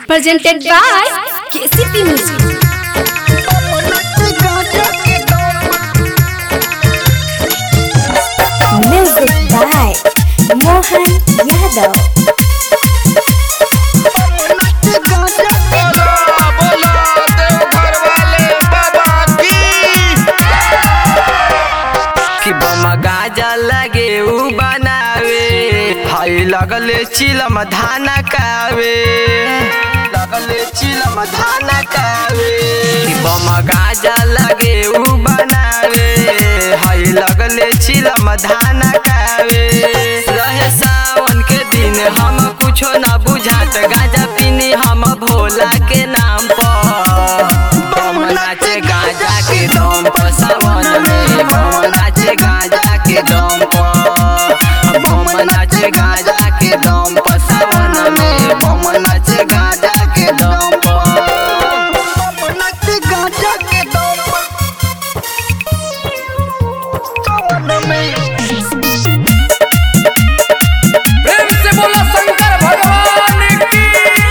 presented by KCP Music. Music by Mohan Yadav. बोला बोला देवघर वाले बाबा की कि बम गाजा लगे उ बनावे हई लगले चिलम धाना कावे लगले चिलम धाना कावे कि बम गाजा लगे उ बनावे हई लगले चिलम धाना कावे रहे सावन के दिन हम कुछो न बुझात गाजा पीनी हम भोला के नाम पर बम नाचे गाजा के दम पर सावन में बम नाचे गाजा के दम पर बम नाचे गाजा के दम पर सावन में बम नाचे गाजा के दम पर प्रेम से बोला शंकर भगवान की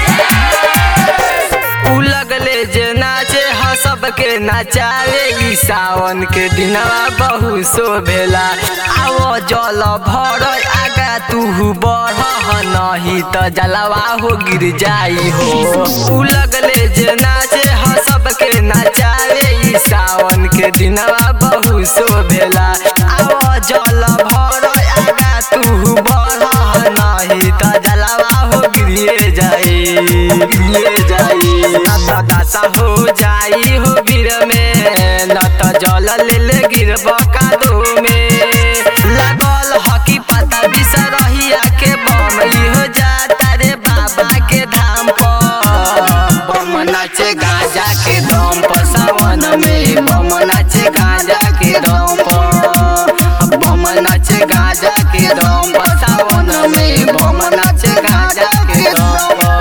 उ लगले जे नाचे ह सबके नचावे ई सावन के दिनवा बहु शोभेला आवो जल भर आगा तू बढ़ नहीं त जलवा हो गिर जाई हो उ लगले जे नाचे ह सबके नचावे ई सावन के दिनवा बहु शोभेला आवो जल भर आगा तू बढ़ नहीं त जलवा हो गिरिए जाई गिरिए जाई न त दशा हो जाई हो गिर में न त जल ले ले गिरब कादो में लागल हकी पता बिसरहिया के बम इहो जाता रे बाबा के धाम पर बम नाचे गाजा के दम पर सावन में बम नाचे गाजा के दम पर बम नाचे गाजा के दम पर सावन में बम नाचे गाजा के दम पर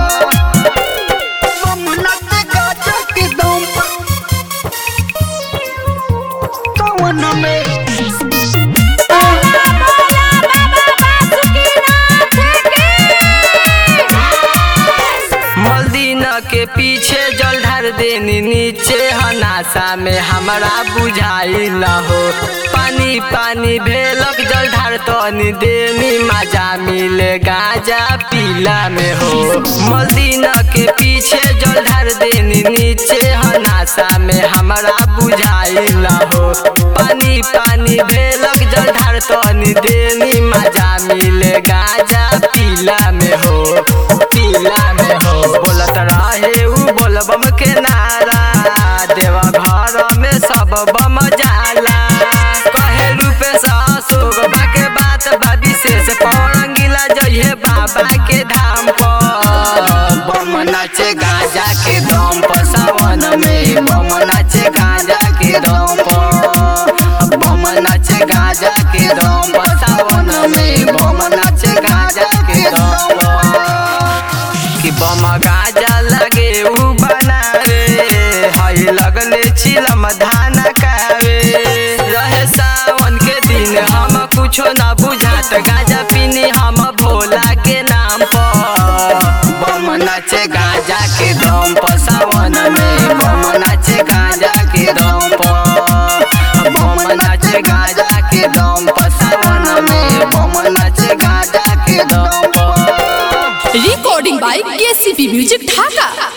मलदीन के पीछे जल ढार देनी नीचे हनासा में हमरा बुझाई न हो पानी पानी भेलक जल ढार तनी देनी मजा मिले गाजा पीला में हो मलदीन के पीछे जल ढार देनी नीचे हनासा में हमरा बुझाई न हो पानी पानी भेलक जल ढार तनी देनी मजा मिले गाजा पीला में हो पीला में हो बोलत रहे उ बोलबम के नारा देवा घर में सब बम जाला कहे रूपे अशोक बा के बात बा विशेष पौरंगिला जइहे बाबा के धाम पर बम नाचे गाजा के दम पर सावन में बम नाचे गाजा के दम पर बम नाचे गाजा के दम पर सावन में बम नाचे गाजा के दम पर कि बम गाजा लगे उ बनावे हई लगले चिलम धाना कावे रहे सावन के दिन हम कुछो न बुझात गाजा पीनी हम भोला के नाम पर बम नाचे गाजा के दम पर सावन में बम नाचे गाजा के दम पर बम नाचे गाजा के दम पर सावन में बम नाचे गाजा के दम पर Recording by KCP Music Dhaka.